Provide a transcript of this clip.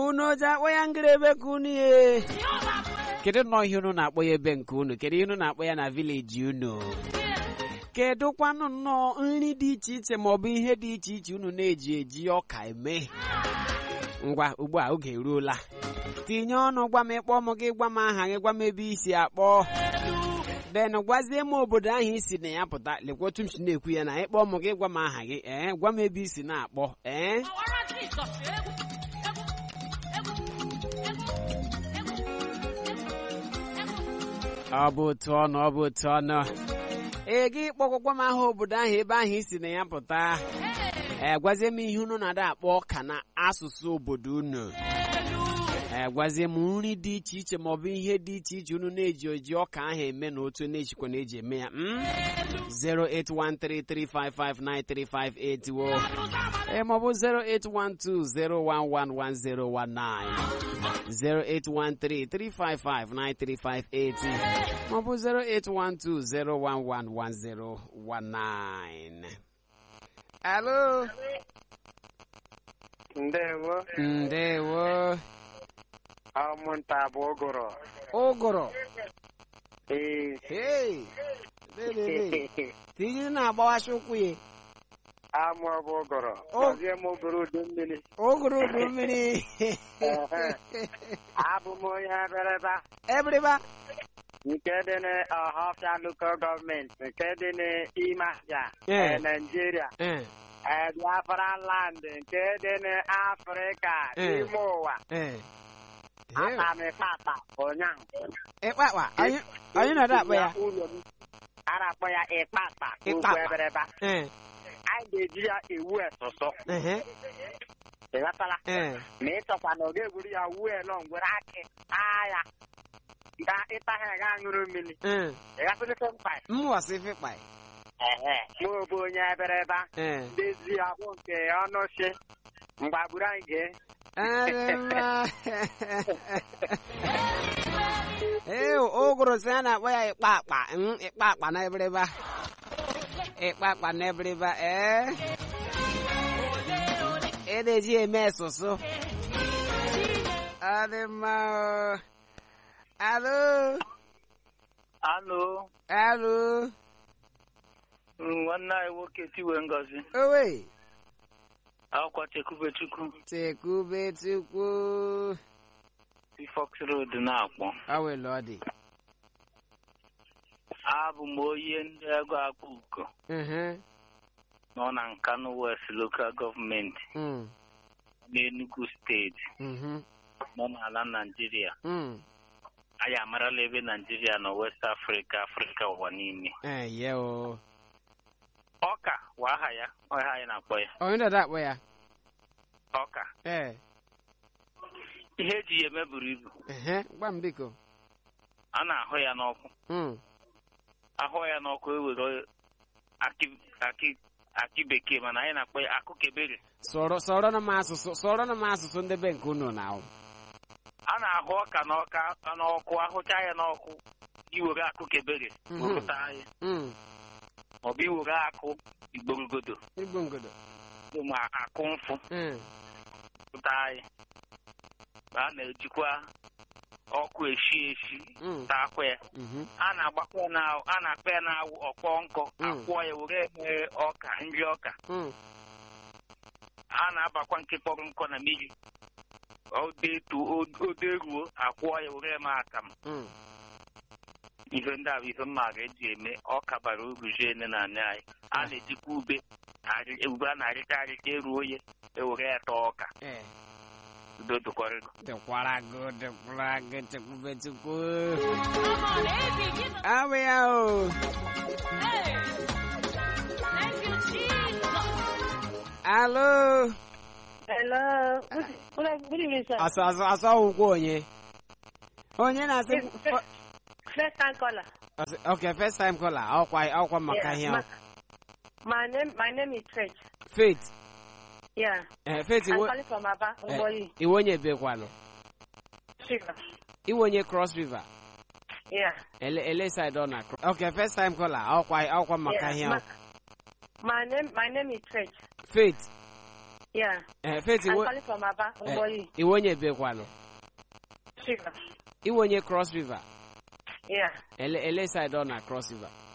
unu ji akpọ ya ngịrịebe ka unu ye kedu nnọọ ihe unu na-akpọ ya ebe nke unu kedu ihe unu na-akpọ ya na vileji unu kedụkwanụ nnọọ nri dị iche iche maọbụ ihe dị iche iche unu na-eji eji ọka eme ngwa ugbu a oge eruola tinye ọnụ gwa m ịkpọ m gị gwa m aha gị gwa m ebe isi akpọ den gwazie m obodo ahụ isi na ya pụta lekwa otu m si na-ekwu ya na ịkpọ m gị gwa m aha gị ee gwa m ebe isi na-akpọ ee ọ bụ otu ọnụ ọ bụ otu ọnụ ee gị kpọkwakwa m aha obodo ahụ ebe ahụ isi na ya pụta ee gwazie m ihe unu na-ada akpọ ọka na asụsụ obodo unu ee gwazie m nri dị iche iche maọbụ ihe dị iche iche unu na-eji oji ọka ahụ eme na otu na-ejikwa na-eji eme ya mm? 08133559358 wo ee maọbụ 08120111019 08133559358 maọbụ 08120111019 alo ndewo ndewo ụmụnta bụ ụgụrụ ụgụrụ ee hey lelele tinye na-agbawashi ụkwụ ya amụ bụ ụgụrụ O- gọzie m ụgụrụ udu mmiri ụgụrụ udu mmiri Ehe. abụ m onye ebereba ebriba nke dị n'ọhafịa lokal gọọmenti nke dị n'ime ahịa Eh. eh, naijiria Eh, eh, biafra land nke dị n'afrịka Eh. n'ime ụwa eh. aka m ịkpata ụnyaahụ ịkpakpa anyị anyị na-ada akpọ ya ụlọ m a na-akpọ ya ịkpata okwu Ịkpakpa. ebereba Eh, anyị ga-eji ya ewu esụsụ ehe, ịghọtala eh. ma ị chọkwa na ọ ga-egwuru ya wuo elo ngwere akị taa ya ga ịta ha ga ṅụrụ mmiri Eh, ịghọtala mkpa m wasị fịkpa ehe mụ bụ onye eberebe Eh. ndezi ya bụ nke ọnụ si mgbagburu anyị gee Adịmma. ee ụgụrụ sị a na-akpọ ya ịkpa akpa mm, ịkpa akpa na ebereba ịkpa akpa na ebereba ee ị na-eji eme esụsụ ọ dị mma o. alo Alo, alo nwanne anyị nwoke Tiwe Ngozi, owe akwa Chekwubechukwu, tekube tukwu si Fox Road na-akpọ. awele ọ dị Abụ m onye ndị ego akpa uko Mhm, nọ na Nkanu West Local Gọọmenti mm, n'Enugu steeti mhm, nọ n'ala Naijiria. mm. Anyị amarala ebe Naijiria nọ West Africa, Afrịka ụwa niile. Eh, ye o Ọka bụ aha ya, ọha anyị na-akpọ ya. onye dada akpọ ya Ọka. ee Ihe eji ya eme buru ibu. ehe gwa m biko A na-ahụ ya n'ọkụ. Mm, Ahụ ya n'ọkụ ewere akị akị akị bekee mana anyị na-akpọ ya akụkebere. sọrọ sọrọ na m asụsụ sọrọ na m asụsụ ndị be nke unu na ahụ a na-ahụ ọka n'ọka n'ọkụ ahụcha ya n'ọkụ iwere akụ kebere Mhm. wepụta ya Mm, maọbụ iwere akụ igborogodo igbo ngodo ma akụ mfụ Mm, pụta ya a na-ejikwa ọkụ eshi eshi mm, takwa ya mhm, a na-agbakwa ya na a na-akpa ya na-awụ ọkpọ nkọ Mm. akwụọ ya were eme ọka nri ọka mm, a na-abakwa nke kpọrọ nkọ na mmiri odetu oderuo akwụọ ya were eme akamụ mm. ihe ndị a bụ ihe mmaga eji eme ọka bara uru jene na anị anyị a na-ejikwa ube arị- ube a na-arịta arịta eruo ya ewere ya taa ọka Eh, udo dụkọrịgo dịkwara gị dịkwara gị chekwube chukwu abụ ya o alo Hello. Good, good, good evening, sir. asọ asọ asọ ụkwụ onye onye na-asị First, first time caller. Asị- okay first time caller ọkwa ọkwa maka Yeah, ihe ma- My name, my name is Faith. faith Yeah, eh, faith I'm iwe calling from Aba, Ngboyi. iwe onye bekwalụ Sugar. iwe onye cross river Yeah. ele ele side ọ na Cro- okay first time caller ọkwa ọkwa maka yeah. ihe Ma- my name, my name is Faith. faith Yeah. Eh, Faith, I'm iwe calling from Aba, eh, Uboyi. iwe onye bekwanụ? Sugar. Iwe onye Cross River? Yeah. Ele ele side ọ na Cross River?